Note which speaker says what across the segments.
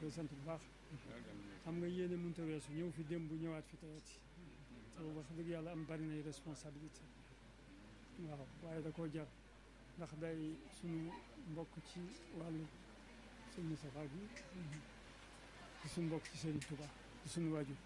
Speaker 1: koy sant bu baax xam nga yéene mënut a weesu ñëw fi démb ñëwaat fi tayati te wax dëgg yàlla am bari nay responsabilité waaw waaye da koo jar ndax day suñu mbokk ci wàllu sëñ Moustapha bi di suñu mbokk ci Serigne Touba di suñu waajur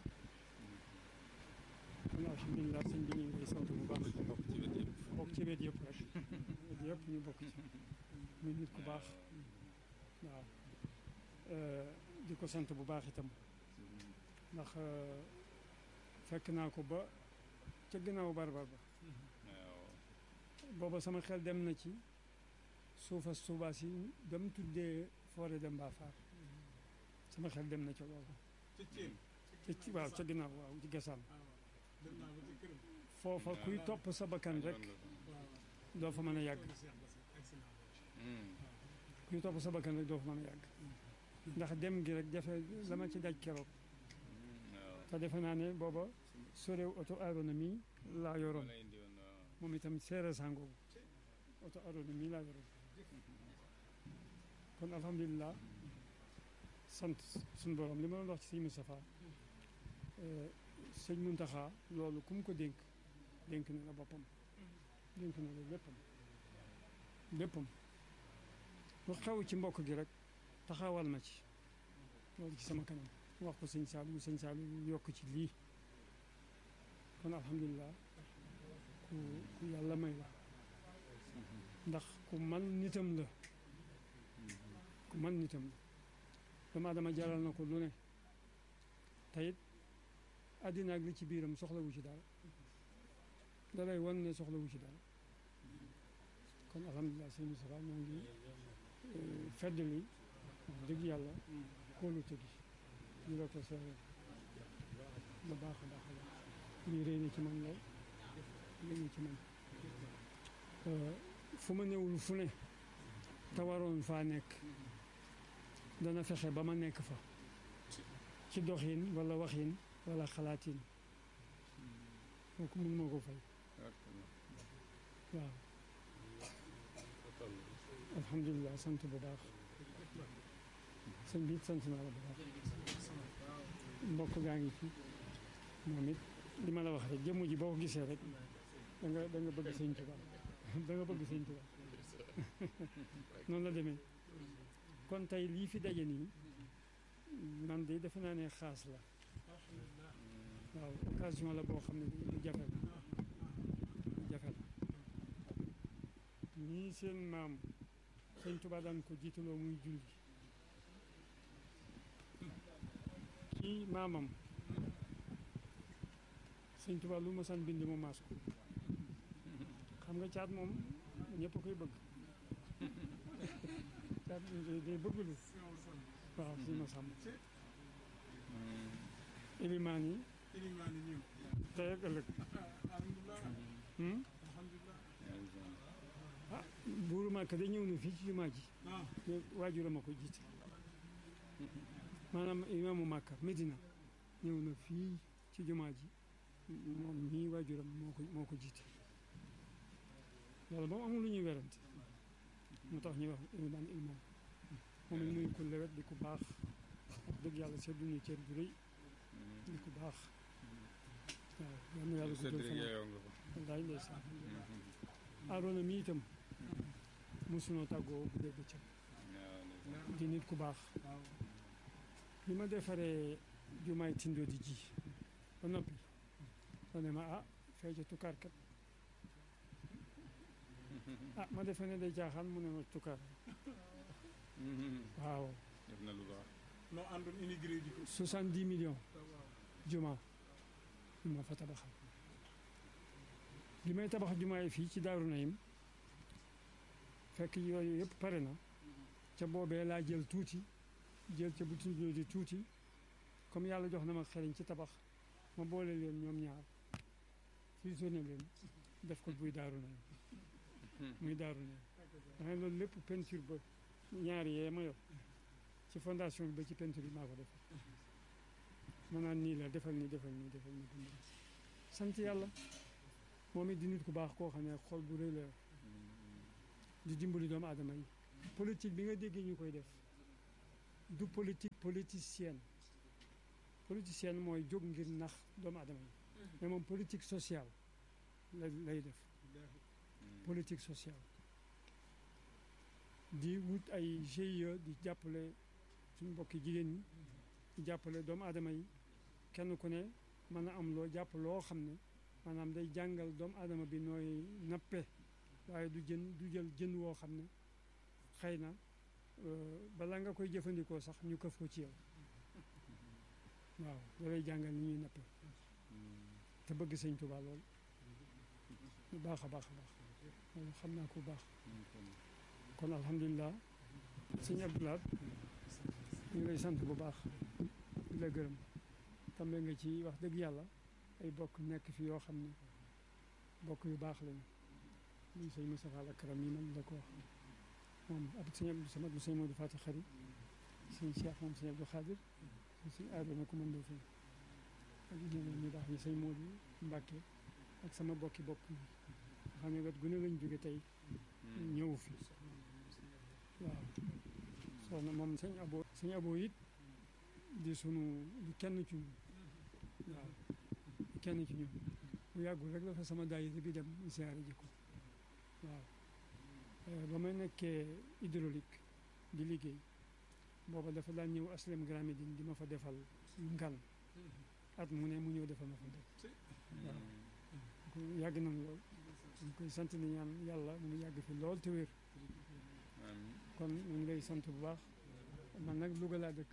Speaker 1: kon alhamdulilah sëñ bi ñu ngi koy sant bu baax
Speaker 2: bokk ci wet yëpp
Speaker 1: bokk ci wet yëpp rek wet yëpp ñu bokk ci muy nit ku baax waaw di ko sant bu baax itam ndax fekk naa ko ba ca ginnaaw barbar ba
Speaker 2: waaw
Speaker 1: booba sama xel dem na ci suufa suubaas yi dem tuddee forêt de Mbafar sama xel dem na ca booba
Speaker 3: ca Thiel.
Speaker 1: ca ci waaw ca ginnaaw waaw ci gasaan
Speaker 3: waaw dem naa ba ci këram.
Speaker 1: foofa kuy topp sa bakkan rek
Speaker 3: waaw
Speaker 1: doo fa mën a yàgg
Speaker 3: toolu Cheikh Bass agsi naa fa.
Speaker 1: kuy topp sa bakkan rek doo fa mën a yàgg ndax dem gi rek jafe la ma ci daj keroog
Speaker 2: waaw
Speaker 1: te defe naa ne booba sorew auto aéronomie laa yoroon
Speaker 2: wala indi woon waaw
Speaker 1: moom itam seere sangoogu auto aéronomie laa yoroon kon alhamdulilah sant suñu borom li ma doon wax ci sëñ Moustapha sëñ Muntaxa loolu ku mu ko dénk dénk na la boppam dénk na la léppam léppam lu xew ci mbokk gi rek taxawal ma ci loolu ci sama kanam wax ko sëñ Saliou sëñ Saliou yokk ci lii kon alhamdulilah ku ku yàlla may la ndax ku man nitam la ku man nitam la dama dama jaral na ko lu ne te it àddina ak li ci biiram soxlawu ci dara da lay wan ne soxlawu ci dara kon alhamdulilah sëñ Moustapha ñoo ngi fedd li wax dëgg yàlla kóolute gi ñu la ko seere bu baax a baax a baax lii rëy na ci man lool rëy na ci man fu ma newul fu ne te waroon faa nekk dana fexe ba ma nekk fa ci doxin wala waxin wala xalaatin kooku mun moo ko fay waaw alhamdulilah sant bu baax sëñ bi sant naa la bu baax mbokk gaa ngi fi moom it li ma la wax rek jëmm ji boo ko gisee rek da nga da nga bëgg sëñ Tuba da nga bëgg sëñ Tuba noonu la demee kon tey lii fi daje nii man de defe naa ne xaas la waaw occasion la boo xam ne lu jafe la lu jafe la ñii seen maam sëñ Tuba daan ko jiitaloo muy julli kii maamam sëñ Tuba lu ma san bind mu maas ko xam nga caat moom ñëpp koy bëgg caat day bëgg lu waaw si ma sàmm ilimaan yi
Speaker 3: ilimaan yi ñëw.
Speaker 1: tey ak ëllëg
Speaker 3: alhamdulilah.
Speaker 1: hmm?
Speaker 3: alhamdulilah.
Speaker 1: ah buuru Màkka da ñëw na fii ci jumaa ji
Speaker 3: ah
Speaker 1: te waajuram a ko jiite maanaam imaamu Màkka Medina ñëw na fii ci jumaa ji moom mii waajuram moo ko moo ko jiite loolu moom amul lu ñuy werante moo tax ñuy wax ilimaan ilmoom moom it muy ku lewet di ku baax wax dëgg yàlla seddu ñu cër bu rëy di ku baax waaw yal na yàlla guddal fanam
Speaker 2: yeeyoo nga ko
Speaker 1: wallaay ndeysaan Aroona mi itam mosunoo tàggoo bu dee bëccëg
Speaker 2: waaw
Speaker 1: di nit ku baax
Speaker 3: waaw.
Speaker 1: bi ma defaree jumaay tindo di ji ba noppi da ne ma ah fee ca tukkaar kat ah ma defe ne day jaaxaan mu ne ma tukkaar waaw
Speaker 2: def na lu baax
Speaker 3: noo àndoon immigré ji ko.
Speaker 1: soixante-dix millions
Speaker 3: waaw.
Speaker 1: juma yu ma fa tabaxal bi may tabax jumaa yi fii ci Daaru Nayim fekk yooyu yëpp pare na ca boobee laa jël tuuti jël ca butin di tuuti comme yàlla jox na ma xeriñ ci tabax ma boole leen ñoom ñaar fusionné leen def ko buy Daaru Nayim muy Daaru Nayim danga loolu lépp peinture ba ñaari yee ma yor ci fondation bi ba ci peinture bi maa ko def ma naan nii la defal nii defal nii defal nii defal nii sant yàlla moom it di nit ku baax koo xam ne xol bu rëy la yor di dimbali doomu aadama yi politique bi nga déggee ñu koy def du politique politicienne politicienne mooy jóg ngir nax doomu aadama yi mais moom politique sociale la lay def politique sociale di wut ay GIE di jàppale suñu mbokki jigéen ñi di jàppale doomu aadama yi kenn ku ne mën a am loo jàpp loo xam ne maanaam day jàngal doomu aadama bi nooy nappe waaye du jën du jël jën woo xam ne xëy na balaa nga koy jëfandikoo sax ñu këf ko ci yow waaw da lay jàngal ni ñuy nappe te bëgg sëñ Tuubaa lool bu baax a baax a baax loolu xam naa ko bu baax kon alhamdulilah sëñ Abdoulaye ñu ngi lay sant bu baax di la gërëm tambe nga ci wax dëgg yàlla ay bokk nekk fi yoo xam ne bokk yu baax lañu muy sëñ Moustapha Al Karam yi man la ko wax moom ab sëñ Abdou Samad bu sëñ Modou Fati Xari sëñ Cheikh moom sëñ Abdou Khadir sëñ aadama ko mën doo fi ak ñeneen ñu baax ñi sëñ Modou Mbàkke ak sama bokki bopp yi nga xam ne wet gu ne lañ jóge tey ñëw fi waaw soxna moom sëñ abo sëñ abo it di sunu di kenn ci ñun waaw di kenn ci ñun bu yàggul rek la fa sama daayira bi dem siyaare ji ko waaw ba may nekkee hydraulique di liggéey booba dafa daan ñëw aslem Grand Médine di ma fa defal ngan at mu ne mu ñëw defal ma fa def waaw yàgg nañ lool ñu koy sant ni ñaan yàlla mu yàgg fi lool te wér kon ñu ngi lay sant bu baax man nag Louga laa dëkk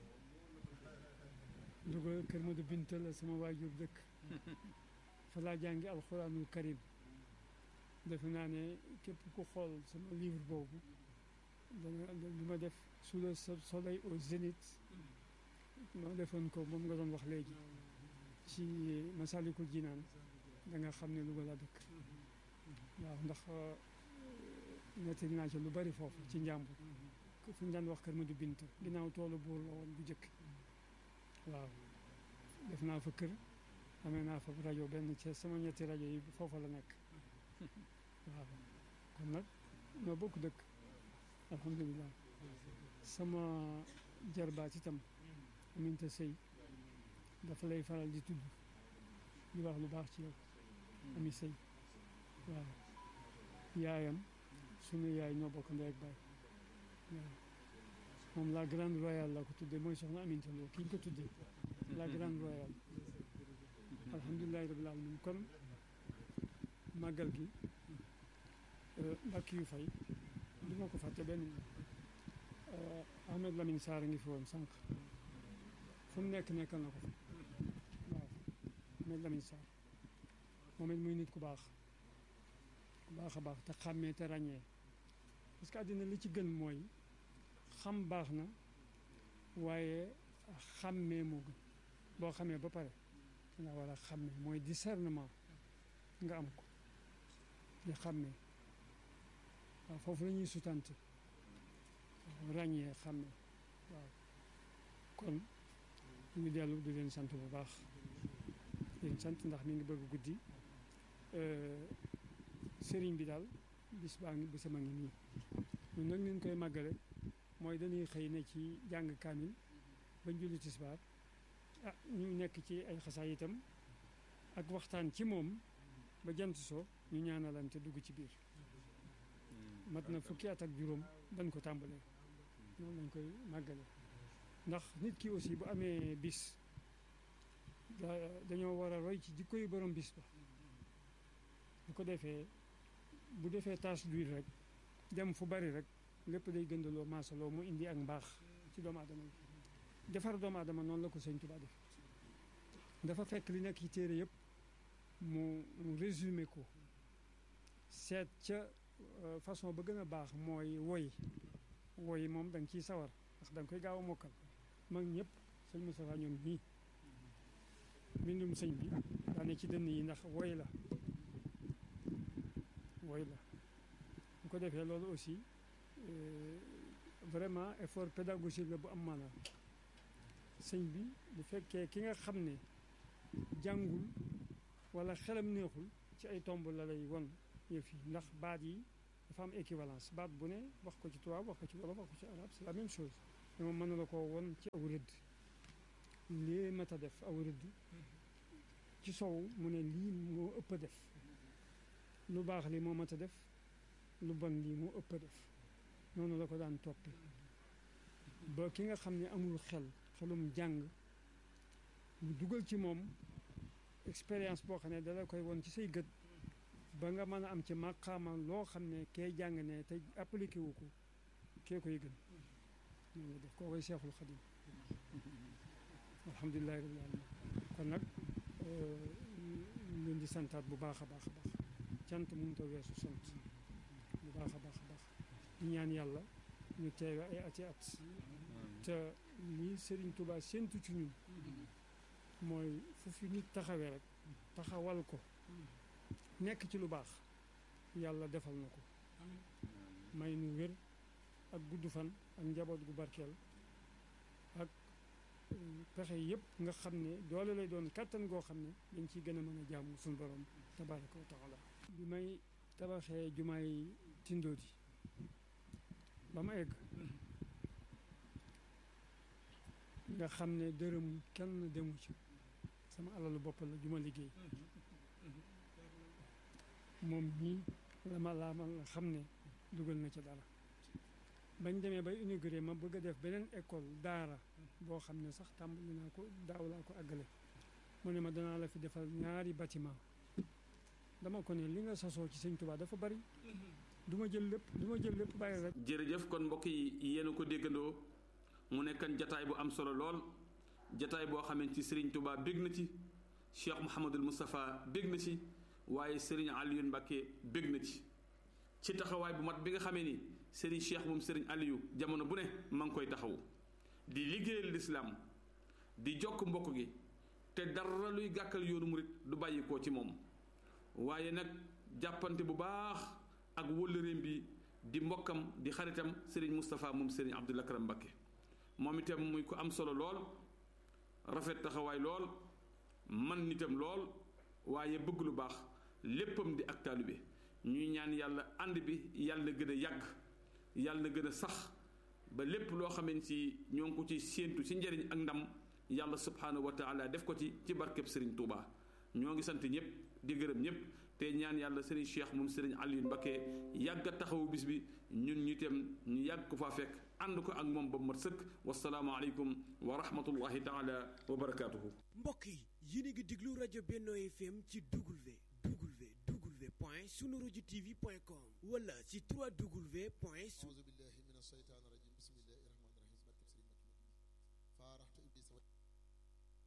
Speaker 1: Louga kër Modou Binta la sama waajur dëkk fa laa jàngi alxuraanul karim defe naa ne képp ku xool sama livre boobu dana li ma def sous le soleil au zénith ma defoon ko moom nga doon wax léegi ci Masalikul Jinaan da nga xam ne Louga laa dëkk waaw ndax nettali naa ci lu bari foofu ci njàmbur fu ñu daan wax kër Modou Binta ginnaaw toolu buur la woon bu jëkk waaw def naa fa kër amee naa fa rajo benn ci sama ñetti rajo yi foofa la nekk waaw kon nag ñoo bokk dëkk alhamdulilah sama jarbaat itam aminta sëy dafa lay faral di tudd di wax lu baax ci yow ami sëy waaw yaayam sunu yaay ñoo bokk ndey ak baay waaw moom la grande royale la ko tuddee mooy soxna Aminta Lo ki ñu ko tuddee la grande royale alhamdulilahi rabbil alamin kon màggal gi mbàkk yu fay du ma ko fàtte benn Ahmed Lamine Sarr ngi fi woon sànq fu mu nekk nekkal na ko fa waaw Ahmed Lamine Sarr moom it muy nit ku baax ku baax a baax te xàmmee te ràññee parce que àddina li ci gën mooy xam baax na waaye xàmmee moo gën boo xamee ba pare nga war a xàmmee mooy discernement nga am ko di xàmmee waaw foofu la ñuy sutante ràññee xàmmee waaw kon ñu ngi dellu di leen sant bu baax di leen sant ndax mi ngi bëgg guddi sëriñ bi daal bis baa ngi bisama ngi nii ñun nag ñu koy màggale mooy dañuy xëy ne ci jàng kaamil bañ julli tisbaar ah ñu nekk ci ay xasaay itam ak waxtaan ci moom ba jant so ñu ñaanalante dugg ci biir mat na fukki at ak juróom dañ ko tàmbalee noonu lañ koy màggale ndax nit ki aussi bu amee bis dañoo war a roy ci jikko yu borom bis ba bu ko defee bu defee tâche d'huile rek dem fu bari rek lépp day gëndaloo maasaloo mu indi ak mbaax ci doomu aadama yi defar doomu aadama noonu la ko sëñ Tuubaa def dafa fekk li nekk ci téere yëpp mu mu résumé ko seet ca façon ba gën a baax mooy woy woy moom da nga ciy sawar ndax da nga koy gaaw a mokkal mag ñëpp sëñ Moustapha ñoom ñii mbindum sëñ bi daane ci dënn yi ndax woy la woy la bu ko defee loolu aussi vraiment effort pédagogique la bu am maanaam sëñ bi bu fekkee ki nga xam ne jàngul wala xelam neexul ci ay tomb la lay won yëf yi ndax baat yi dafa am équivalence baat bu ne wax ko ci tubaab wax ko ci wolof wax ko ci arab c'est la même chose dama mën la koo won ci aw rëdd lii mat a def aw rëdd ci sow mu ne lii moo ëpp a def lu baax lii moo mat a def lu bon lii moo ëpp a def noonu la ko daan toppe ba ki nga xam ne amul xel xelum jàng mu dugal ci moom expérience boo xam ne dala koy won ci say gët ba nga mën a am ci maqaama loo xam ne kee jàng ne te appliqué wu ko kee koy gën noonu la def koo koy seexul xadim alhamdulilahi rabbil alamin kon nag leen di santaat bu baax a baax a baax cant mënut a weesu sant bu baax a baax a baax ñu ñaan yàlla ñu teewe ay ati at te lii Serigne Touba séntu ci ñun mooy fu fi nit taxawee rek taxawal ko nekk ci lu baax yàlla defal na ko may nu wér ak gudd fan ak njaboot gu barkeel ak pexe yëpp nga xam ne doole lay doon kàttan goo xam ne dañ ciy gën a mën a jaamu suñu borom tabaraka wa taala bi may tabaxee jumaay tindoodi ba ma egg nga xam ne dërëm kenn demu ci sama alalu bopp la juma liggéey moom ñii la ma laa ma nga xam ne dugal na ci dara bañ demee bay inauguré ma bëgg a def beneen école daara boo xam ne sax tàmbali naa ko daaw laa ko àggale mu ne ma danaa la fi defal ñaari bâtiment dama ko ne li nga sasoo ci sëñ Tuubaa dafa bari du ma jël lépp du ma jël lépp bàyyi rek
Speaker 4: jërëjëf kon mbokk yi yéen a ko déggandoo mu nekkan jataay bu am solo lool jataay boo xamante ci Serigne Touba bég na ci Cheikh Mouhamadul Moustapha bég na ci waaye Serigne Aliou Mbacké bég na ci ci taxawaay bu mat bi nga xamee ni Serigne Cheikh moom Serigne Aliou jamono bu ne ma ngi koy taxaw di liggéeyal lislaam di jokk mbokk gi te dara luy gàkkal yoonu murit du bàyyi koo ci moom waaye nag jàppante bu baax ak wëllëreem bi di mbokkam di xaritam Serigne Moustapha moom Serigne Abdoul Akram Mbacké moom itam muy ko am solo lool rafet taxawaay lool man nitam lool waaye bëgg lu baax léppam di ak taalibe ñuy ñaan yàlla ànd bi yàlla gën a yàgg yàlla gën a sax ba lépp loo xamante ci ñoo ngi ko ci séentu ci njëriñ ak ndam yàlla subhaanahu wa taala def ko ci ci barkeb Serigne Touba ñoo ngi sant ñëpp di gërëm ñëpp te ñaan yàlla Serigne Cheikh moom Serigne Aliou Mbacké yàgg a taxawu bis bi ñun ñu itam ñu yàgg ko faa fekk ànd ko ak moom ba mu mat sëkk wasalaamu aleykum wa rahmatullahi taala wa barakaatuhu.
Speaker 5: mbokk yi yéen a ngi déglu rajo Benno FM ci W W W point sunu rajo TV point com wala ci 3W point.
Speaker 6: auzu billahi mina shaytaan